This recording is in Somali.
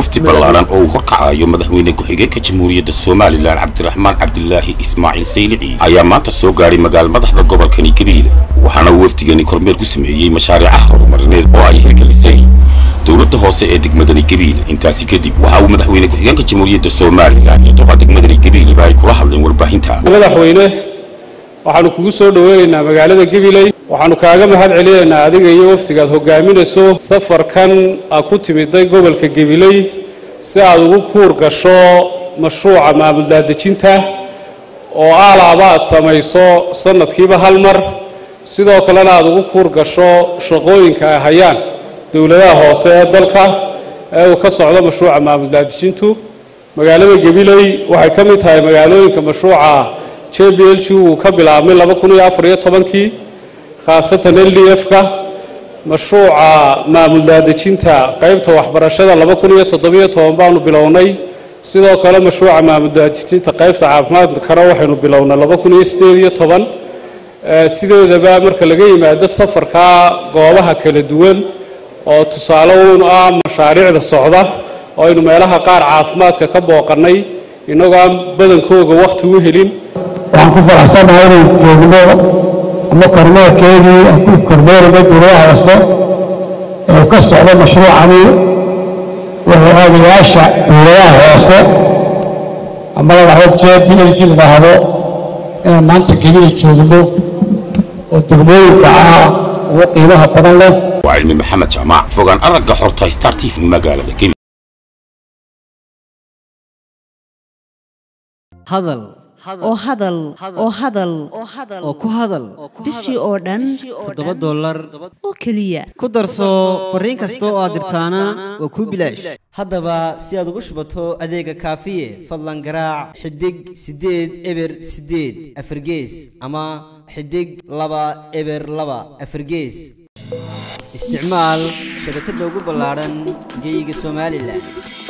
wafdi ballaaran oo uu horkacayo madaxweyne ku-xigeenka jamhuuriyadda somalilan cabdiraxmaan cabdilaahi ismaaciil saylici ayaa maanta soo gaadhay magaala madaxda gobolkani gabiile waxaana uu wafdigani kormeer ku sameeyey mashaariicaha horumarineed oo ay hirgelisay dowladda hoose ee degmadani gabiile intaasi kadib waxa uu madaxweyne ku-xigeenka jamhuuriyadda somalilan iyo doqa degmadani gabiileba ay kula hadleen warbaahinta madaxweyne waxaanu kugu soo dhoweynaynaa magaalada gabiley waxaanu kaaga mahad celinaynaa adiga iyo wafdigaad hogaaminayso safarkan aad ku timiday gobolka gabiley si aad ugu kuur gasho mashruuca maamul daadejinta oo aalaaba aad samayso sanadkiiba hal mar sidoo kalena aad ugu kuur gasho shaqooyinka ay hayaan dowladaha hoose ee dalka ee uu ka socdo mashruuca maamul daadejintu magaalada gabiley waxay ka mid tahay magaalooyinka mashruuca j b l g uu ka bilaabmay laba kun iyo afar iyo tobankii khaasatan l d f-ka mashruuca maamul daadejinta qaybta waxbarashada laba kun iyo toddobiyo toban baanu bilownay sidoo kale mashruuca maamul daadejinta qaybta caafimaadkana waxaynu bilownay laba kun iyo siddeed iyo toban sideedaba marka laga yimaado safarka goobaha kala duwan oo tusaale uun ah mashaariicda socda oo aynu meelaha qaar caafimaadka ka booqannay innagoo aan badankooga wakhti u helin waxaan ku faraxsanahay inay joogno ama kormeerkeedii aan ku kormeerayna dowladaha hoose ee uu ka socdo mashruucani wahogaamiyaasha dowladaha hoose ama la dhahdo j b l g la dhahdo inaan maanta keliya joogno oo degmooyinka ah ugu qiimaha badan leh waa cilmi maxamed jaamac fogaan aragga xorta star t v magaalada gabiile hadal oo hadal oo hadal oo ku hadal bishii oo dhan toddoba dollar oo keliya ku darso fariin kasta oo aad dirtaana waa kuu bilaash haddaba si aad ugu shubato adeega kaafiye fadlan garaac xidig siddeed eber siddeed afargees ama xidig laba eber laba afargees isticmaal shabakadda ugu ballaadhan geyga somalilan